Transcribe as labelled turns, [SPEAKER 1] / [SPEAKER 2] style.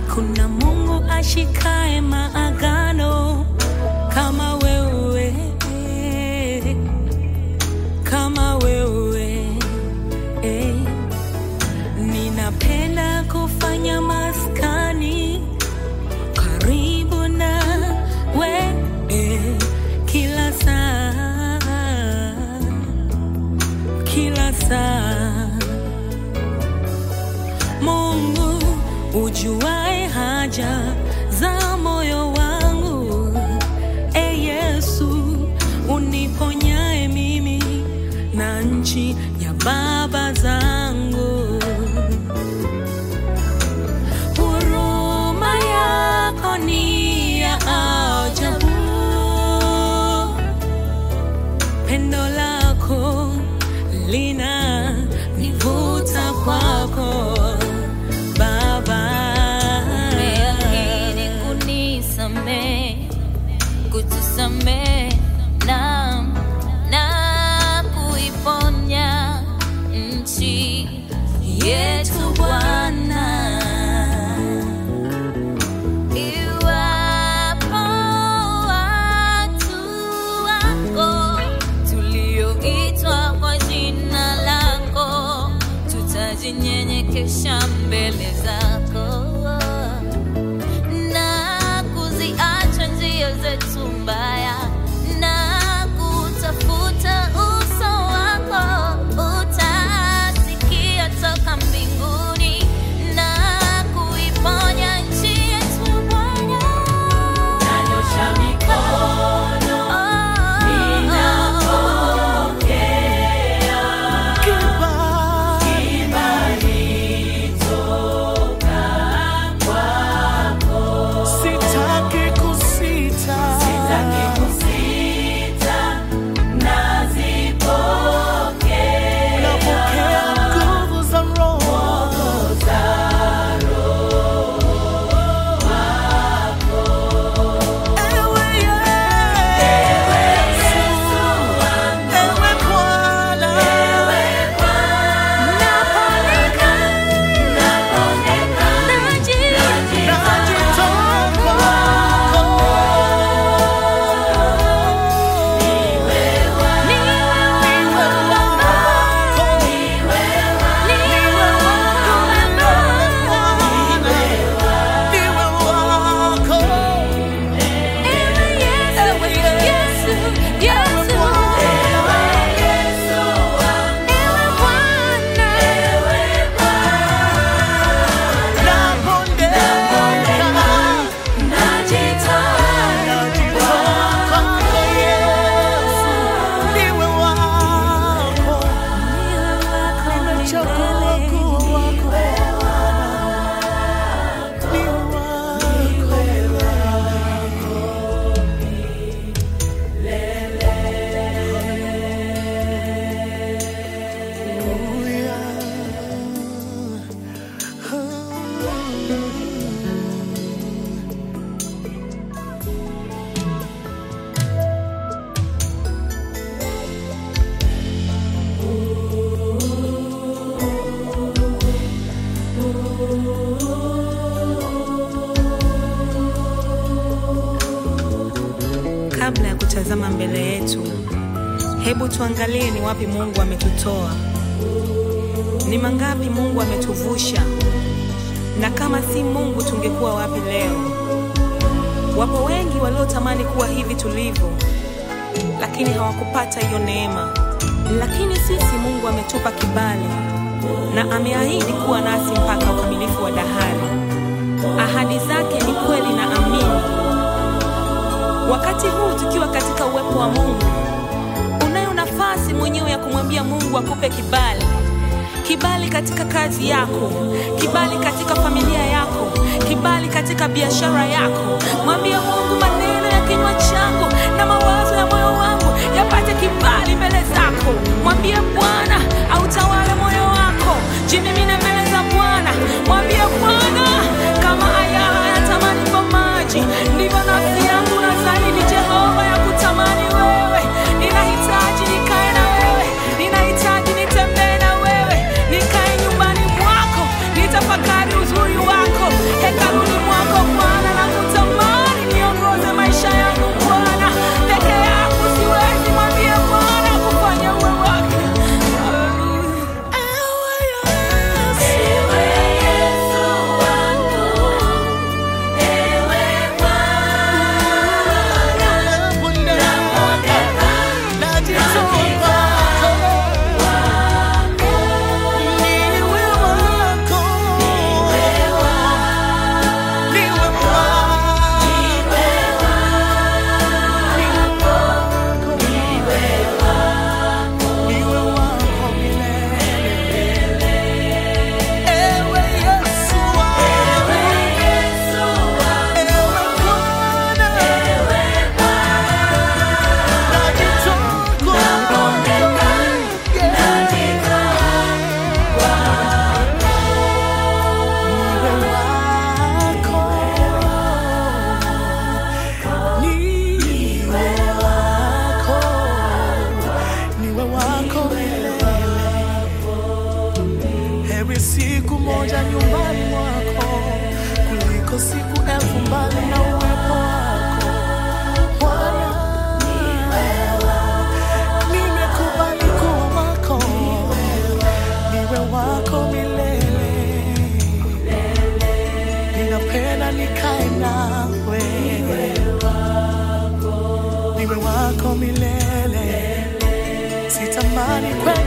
[SPEAKER 1] Hakuna Mungu ashikae maagano kama wewe, kama wewe. eh. Ninapenda kufanya maskani karibu na wewe kila saa, kila saa. Mungu ujuae haja za moyo wangu, e Yesu uniponyae mimi na nchi ya baba zangu. Huruma yako ni ya ajabu, pendo lako lina nivuta kwako Baba.
[SPEAKER 2] Umeahidi kunisamehe, kutusamehe na na kuiponya nchi yetu Bwana. Iwapo watu wako tulioitwa kwa jina lako tutajinyenyekesha mbele zako na kuziacha njia zetu mbaya na kutafuta uso wako, utasikia toka mbinguni na kuiponya nchi yetu Bwana.
[SPEAKER 1] Nanyosha mikono
[SPEAKER 3] Sitaki kusita. Napokea nguvu za Roho. Ewe Yesu. Ewe Bwana. Najitoa kwako.
[SPEAKER 1] Kabla ya kutazama mbele yetu, hebu tuangalie ni wapi Mungu ametutoa, ni mangapi Mungu ametuvusha, na kama si Mungu tungekuwa wapi leo? Wapo wengi waliotamani kuwa hivi tulivyo, lakini hawakupata hiyo neema. Lakini sisi Mungu ametupa kibali na ameahidi kuwa nasi mpaka ukamilifu wa dahari. Ahadi zake ni kweli na amini. Wakati huu tukiwa katika uwepo wa Mungu, unayo nafasi mwenyewe ya kumwambia Mungu akupe kibali, kibali katika kazi yako, kibali katika familia yako, kibali katika biashara yako. Mwambie Mungu, maneno ya kinywa changu na mawazo ya moyo wangu yapate kibali mbele zako. Mwambie Bwana autawale moyo wako, jimimine mbele za Bwana. Mwambie Bwana, kama ayala yatamani kwa maji, ndivyo nafsi yangu na zaidi Jehova ya kutamani wewe. Ninahitaji nikae na wewe, ninahitaji nitembee na wewe, nikae nyumbani mwako, nitafakari uzuri wako hekaluni
[SPEAKER 3] ninapenda nikae nawe, niwe wako milele, sitamani kwenda